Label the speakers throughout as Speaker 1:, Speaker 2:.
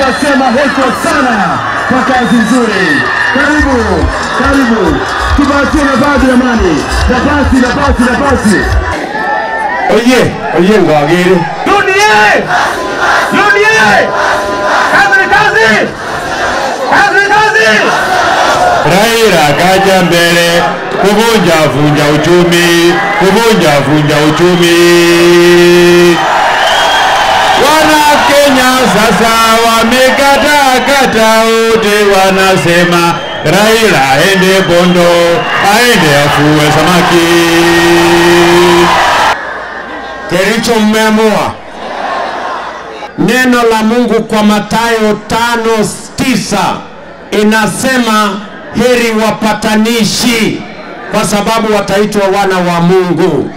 Speaker 1: tunasema heko sana kwa kazi nzuri. Karibu, karibu, tupatie nafasi jamani, nafasi, nafasi, nafasi.
Speaker 2: Oye, oye ngwagire.
Speaker 1: Dunie! Dunie! Kazi ni kazi! Kazi ni kazi!
Speaker 2: Raila kaja mbele kuvunja vunja uchumi, kuvunja vunja uchumi. Wana Kenya sasa wamekata kata, wote wanasema Raila aende Bondo, aende afue samaki. Kericho mmeamua neno la Mungu kwa Mathayo tano tisa inasema heri wapatanishi kwa sababu wataitwa wana wa Mungu.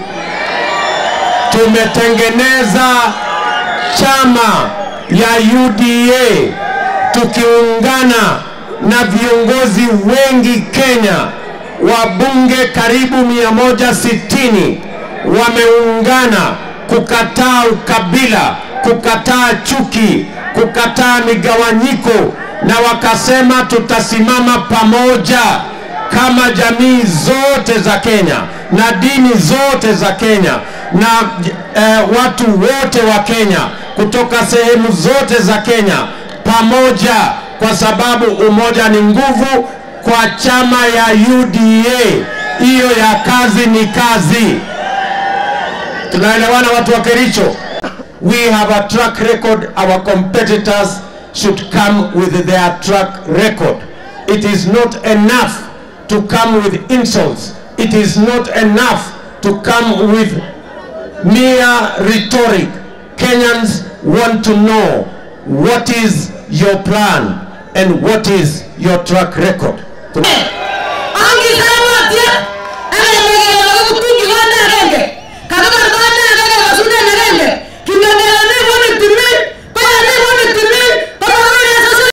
Speaker 2: Tumetengeneza chama ya UDA tukiungana na viongozi wengi Kenya, wabunge karibu 160 wameungana kukataa ukabila, kukataa chuki, kukataa migawanyiko, na wakasema tutasimama pamoja kama jamii zote za Kenya na dini zote za Kenya na eh, watu wote wa Kenya kutoka sehemu zote za Kenya pamoja, kwa sababu umoja ni nguvu. Kwa chama ya UDA hiyo ya kazi ni kazi. Tunaelewana watu wa Kericho? We have a track record. Our competitors should come with their track record. It is not enough to come with insults. It is not enough to come with mere rhetoric. Kenyans want to know what is your plan and what is your track record.
Speaker 3: Ongeza